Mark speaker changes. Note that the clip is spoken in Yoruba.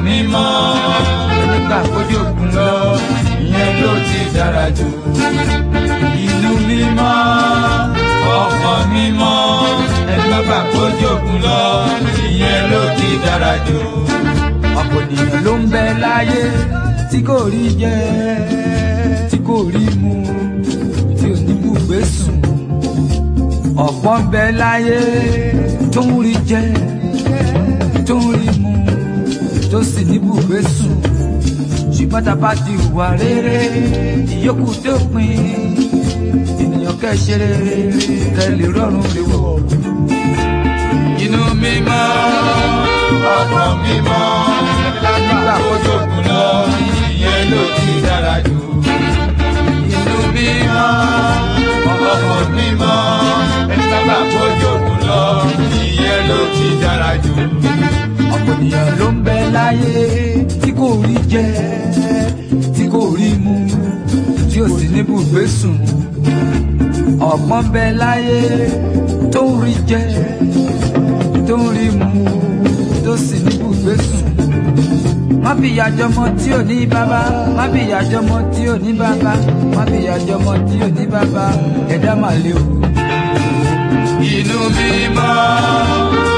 Speaker 1: mímọ́ nígbà kójú òkun lọ ìyẹn ló ti dára jù ìlú mímọ́ ọkàn mímọ́ nígbà kójú òkun lọ ìyẹn ló ti dára jù.
Speaker 2: ọ̀pọ̀ ènìyàn ló ń bẹ láyé tí kò rí jẹ tí kò rí mu tí ò ní bùgbé sùn ọ̀pọ̀ ń bẹ láyé tó ń rí jẹ tó ń rí mu tó sì ní bùgbé sùn ṣùgbọ́n tá a bá ti hùwà rere ìyókù tó pin ènìyàn kẹ́ ṣe rere kẹ́ lè rọrùn lè wọ̀.
Speaker 1: inú mímọ́ ọkàn mímọ́ nígbà kójú òkun lọ ìyẹn ló ti dára jù. inú mímọ́ ọkàn mímọ́ nígbà kójú òkun lọ ìyẹn ló ti dára jù.
Speaker 2: ọ̀pọ̀ ènìyàn ló ń bẹ láyé tí kò rí jẹ tí kò rí mu tí ò sì ní bùgbé sùn ọ̀pọ̀ ń bẹ láyé tó ń rí jẹ tó ń rí mu tó sì ní bùgbé sùn má fi ìyà jọmọ tí ò ní bàbá má fi ìyà jọmọ tí ò ní bàbá má fi ìyà jọmọ tí ò ní bàbá ẹ̀dá mà lè o.
Speaker 1: inú mímọ́